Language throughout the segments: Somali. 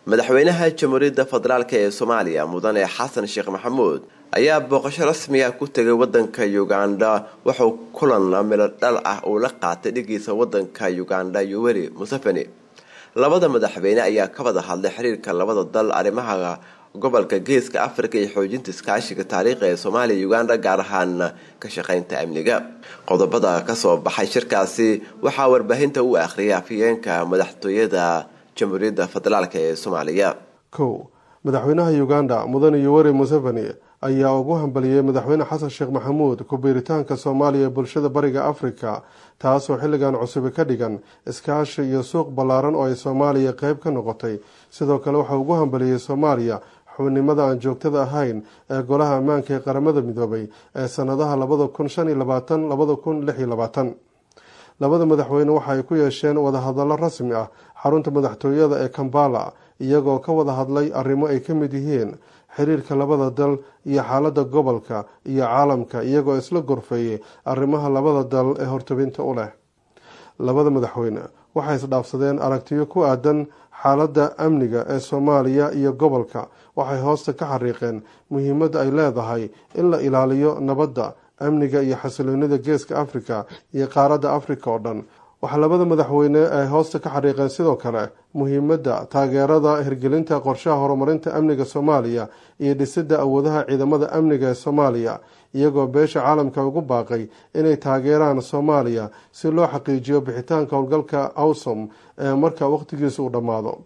madaxweynaha jamhuuriyadda federaalk ee soomaaliya mudane xasan sheekh maxamuud ayaa booqasho rasmiga ku tegay wadanka uganda wuxuu kulan milo dhal ah uu la qaatay dhigiisa wadanka uganda yoweri museveni labada madaxweyne ayaa ka wada hadlay xiriirka labada dal arrimaha gobolka geeska afrika iyo xoojinta iskaashiga taariikhi ee soomaaliya uganda gaar ahaan ka shaqeynta amniga qodobada kasoo baxay shirkaasi waxaa warbaahinta u akhriyay afhayeenka madaxtooyada jamhuuriyadda federaalk ee soomaaliya kow madaxweynaha uganda mudane yoweri museveni ayaa ugu hambaliyey madaxweyne xasan sheekh maxamuud ku-biiritaanka soomaaliya ee bulshada bariga afrika taasoo xilligan cusubi ka dhigan iskaashi iyo suuq ballaaran oo ay soomaaliya qeyb ka noqotay sidoo kale waxaa ugu hambaliyey soomaaliya xubnimada aan joogtada ahayn ee golaha ammaanka ee qaramada midoobay ee sanadaha labada kun shan iyo labaatan labada kun lix iyo labaatan labada madaxweyne waxa ay ku yeesheen wadahadallo rasmi ah xarunta madaxtooyada ee kambala iyagoo ka wada hadlay arrimo ay ka mid yihiin xiriirka labada dal iyo xaaladda gobolka iyo caalamka iyagoo isla gorfeeyey arrimaha labada dal ee hortabinta u leh labada madaxweyne waxay isdhaafsadeen aragtiyo ku aadan xaaladda amniga ee soomaaliya iyo gobolka waxay hoosta ka xariiqeen muhiimadda ay leedahay in la ilaaliyo nabadda amniga iyo xasiloonida geeska afrika iyo qaaradda afrika oo dhan waxaa labada madaxweyne ay hoosta ka xariiqeen sidoo kale muhiimadda taageerada hirgelinta qorshaha horumarinta amniga soomaaliya iyo dhisidda awoodaha ciidamada amniga ee soomaaliya iyagoo beesha caalamka ugu baaqay inay taageeraan soomaaliya si loo xaqiijiyo bixitaanka howlgalka awsom ee marka waqtigiisa uu dhammaado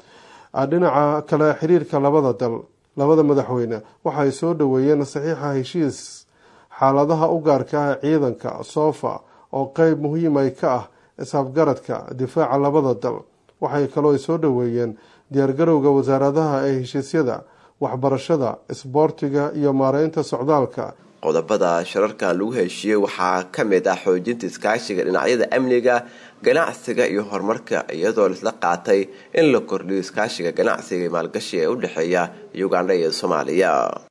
dhinaca kale xiriirka labada dal labada madaxweyne waxaay soo dhaweeyeen saxiixa heshiis xaaladaha u gaarka ah ciidanka soofa oo qeyb muhiimay ka ah isafgaradka difaaca labada dal waxay kaloo soo dhaweeyeen diyaargarowga wasaaradaha ee heshiisyada waxbarashada isboortiga iyo maareynta socdaalka qodobada shirarkan lagu heshiiyey waxaa ka mid ah xoojinta iskaashiga dhinacyada amniga ganacsiga iyo horumarka iyadoo laisla qaatay in la kordhiyo iskaashiga ganacsiga iyo maalgashi ee u dhexeeya uganda iyo soomaaliya